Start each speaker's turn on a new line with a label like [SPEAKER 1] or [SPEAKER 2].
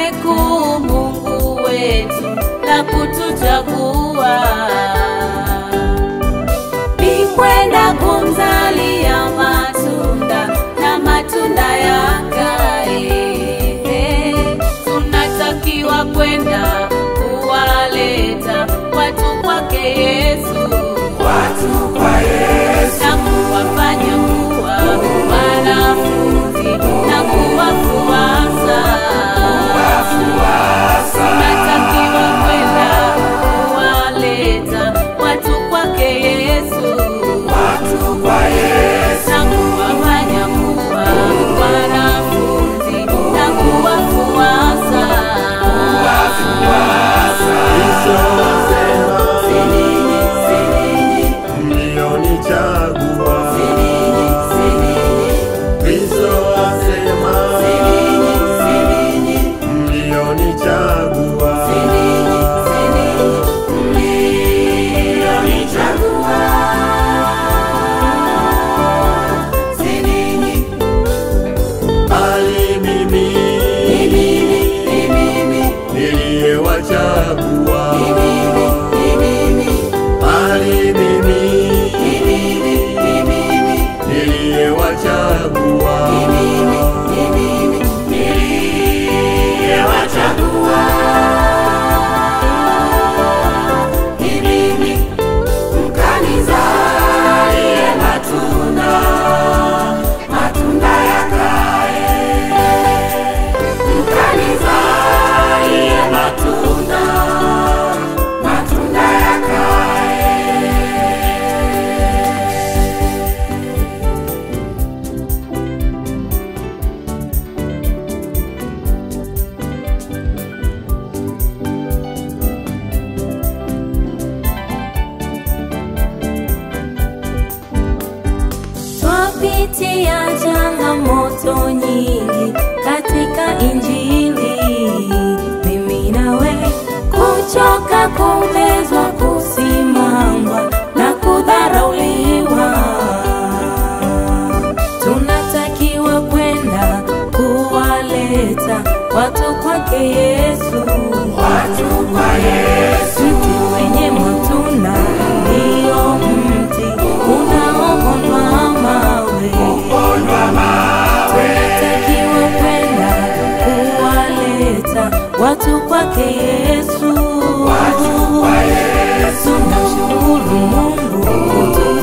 [SPEAKER 1] kuu Mungu wetu la kutuchagua ni kwenda kumzalia matunda na matunda yakae. Tunatakiwa kwenda kuwaleta watu kwake Yesu,
[SPEAKER 2] watu kwa Yesu,
[SPEAKER 1] na kuwafanya kuwa wanafunzi na kuwafuasa.
[SPEAKER 2] wafuasa
[SPEAKER 1] Tunatakiwa kwenda kuwaleta watu kwake Yesu,
[SPEAKER 2] watu kwa Yesu,
[SPEAKER 1] na kuwafanya kuwa wanafunzi na kuwafuasa.
[SPEAKER 3] Kristo asema,
[SPEAKER 1] Sininyi, sininyi,
[SPEAKER 3] mlionichagua.
[SPEAKER 1] sininyi, sininyi,
[SPEAKER 3] Kristo asema,
[SPEAKER 1] sininyi, sininyi,
[SPEAKER 3] mlionichagua.
[SPEAKER 1] sininyi, sininyi, sininyi.
[SPEAKER 3] Bali mimi
[SPEAKER 1] Ni mimi, ni mimi,
[SPEAKER 3] niliyewachagua.
[SPEAKER 1] ni mimi, ni mimi,
[SPEAKER 3] Bali mimi
[SPEAKER 1] ni mimi, ni mimi,
[SPEAKER 3] niliyewachagua.
[SPEAKER 1] ni mimi, ni mimi,
[SPEAKER 2] niliyewachagua.
[SPEAKER 1] ni mimi.
[SPEAKER 2] Mkanizalie matunda, matunda yakae. Mkanizalie matunda, matunda yakae.
[SPEAKER 1] Twapitia changamoto nyingi katika Injili, mimi nawe, kuchoka, kumezwa, kusimangwa na kudharauliwa. Tunatakiwa kwenda kuwaleta watu kwake Yesu,
[SPEAKER 2] Watu kwa Yesu,
[SPEAKER 1] mti wenye matunda ndio mti unaopondwa mawe.
[SPEAKER 2] pondwa mawe.
[SPEAKER 1] Tunatakiwa kwenda kuwaleta watu kwake Yesu.
[SPEAKER 2] Watu kwa Yesu,
[SPEAKER 1] Tunamshukuru Mungu kutupa